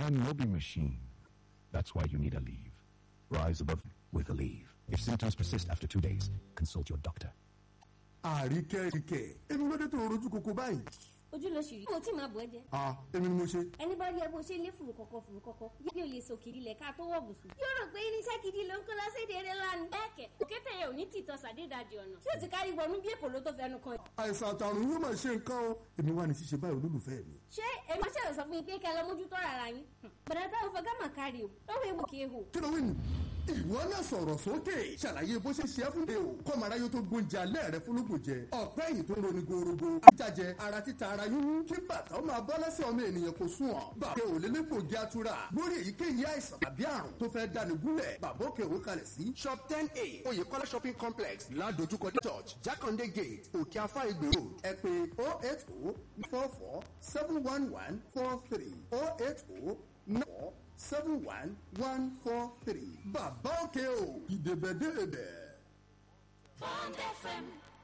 man no be machine. That's why you need a leave. Rise above with a leave. If symptoms persist after two days, consult your doctor. àríkẹ́ ríkẹ́ èmi ló dé tó rojú koko báyìí. ojú ló ṣì rí mo tí máa bọ̀ ẹ́ jẹ. a èmi ni mo ṣe. ẹni bá rí ẹ bó ṣe lé fùrù kọ̀kọ̀ fùrù kọ̀kọ̀ bí o lè so kiri lẹ̀ ká tó wọ̀ bùsùn. yóò rò pé irinṣẹ́ gidi ló ń kó lọ séde eré lánàá. bẹ́ẹ̀kẹ̀ òkété yẹn ò ní tìtọ́ sàdédàjì ọ̀nà tí o ti kárí wọnú bí èkó ló tó fẹnu kan. àìsàn àtàrùn yóò máa ṣe nǹkan o èmi wà ní ṣíṣe báyìí olólùfẹ́ mi. ṣé èmi ṣe sọ fún yín pé kẹ́ lọ mójútó rárá yín. bẹ̀rẹ̀ táwọn fọ gámà kárí o lọ́wọ́ ewu kì í hù. kí ló wí nù. ìwọ náà sọ̀rọ̀ sókè ṣàlàyé bó ṣe ṣe é fún mi o kọ́mọ̀ráyé tó gbóúnjẹ alẹ́ rẹ fúnlùkùn jẹ ọ̀pẹ́ yìí tó ń roni gorogo ajájẹ ara títa ara yúnú kí bàtà ó máa bọ́ lẹ́sẹ̀ ọmọ ènìyàn kò sùn ọ́ bàbá ò lè lẹ́gbòógì atura lórí èyíkéyìí àìsàn tàbí àrùn tó fẹ́ dáni gúnlẹ̀ bàbá òkè òwe kalẹ̀ sí shop ten a oyèkọ́lá shopping complex ládojúkọ church jákàndé gate òkè afá ìgbè road ẹ pé oh eight oh four four seven one one four three oh eight oh four seven one one four three bàbá òkè o ìdèbẹ̀dèbẹ̀. Bond FM